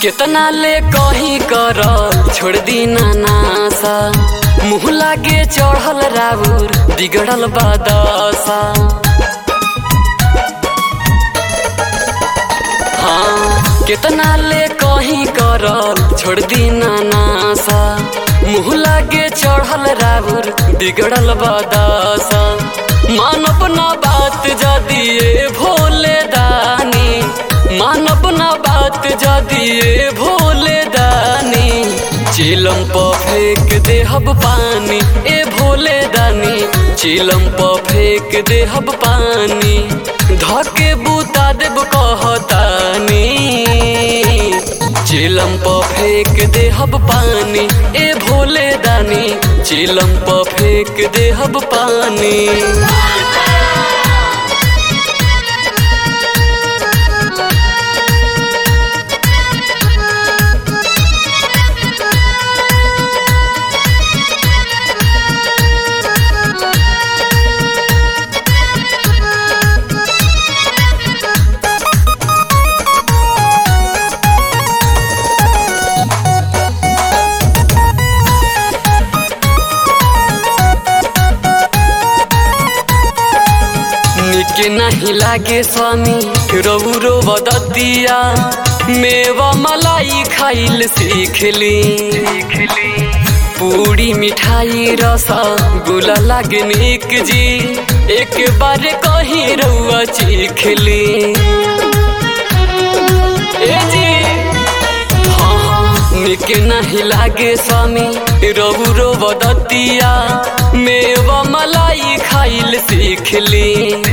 केतना ले कहीं कर छोड़ दी नासा मुँह लागे चढ़ल राउर बिगड़ल बादसा हाँ केतना ले कहीं कर छोड़ दी नासा मुँह लागे चढ़ल राउर बिगड़ल बादसा मानव ना बात जदिए भोले दानी मानव ना बात जदिए भोले दानी चिलम प फेंक देहब पानी ए भोले दानी चिलम प फेंक देहब पानी धके बूता देब कहतानी चिलम प फेंक देहब पानी ए भोले दानी चिलम प फेंक देहब पानी निके नहीं लागे स्वामी रौरो बदतिया मेवा मलाई खाइल सीखली पूरी मिठाई रसा गुला लागे निक जी एक बार कहीं रउआ चीखली ए जी हाँ हाँ निके नहीं लागे स्वामी रौरो बदतिया मेवा मलाई खाइल सीखली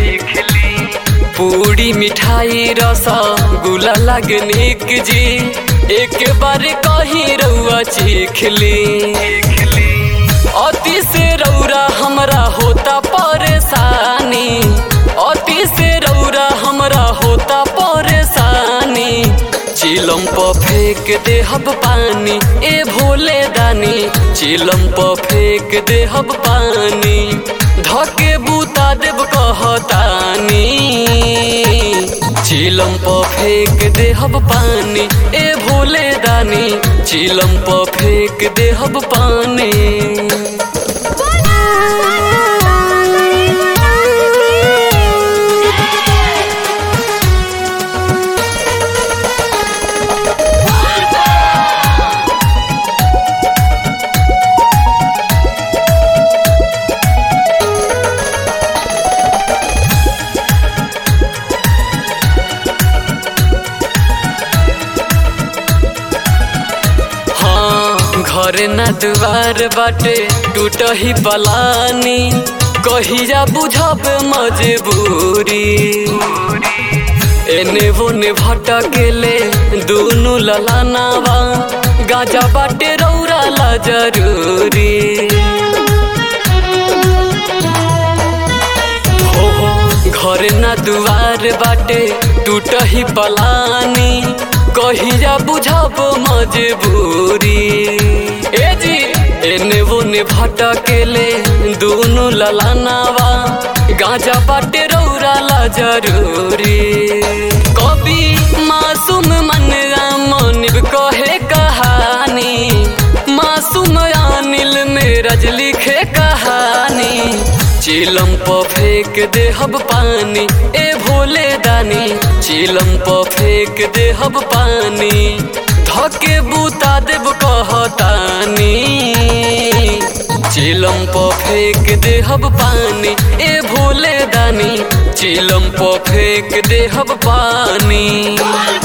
पूरी मिठाई रसा गुला लगनिक जी एक बार कहीं रउआ चीखली अति से रौरा हमरा होता परेशानी अति से रौरा हमरा होता परेशानी चिलम प फेंक देहब पानी ए भोले दानी चिलम प फेंक देहब पानी धके बूता देब कहतानी चिलम प फेंक देहब पानी ए भोले दानी चिलम प फेंक देहब पानी हाँ घर न दुआर बाटे टूट ही पलानी कहिया बुझब मजबूरी एने ओने भटकेले दुनु ललानावा गाजा बाटे रौरा ला जरूरी हो हो घर न दुआर बाटे टूट ही पलानी कहिया बुझब मजबूरी ए जी एने ओने भटकेले दुनु ललानावा गाजा बाटे रौरा ला जरूरी कवि मासूम मन मनिब कहे कहानी मासूम अनिल में रज लिखे कहानी चिलम प फेंक देहब पानी ए भोले दानी चिलम प फेंक देहब पानी धके बूता देब कहतानी चिलम प फेंक देहब पानी ए भोले दानी चिलम प फेंक देहब पानी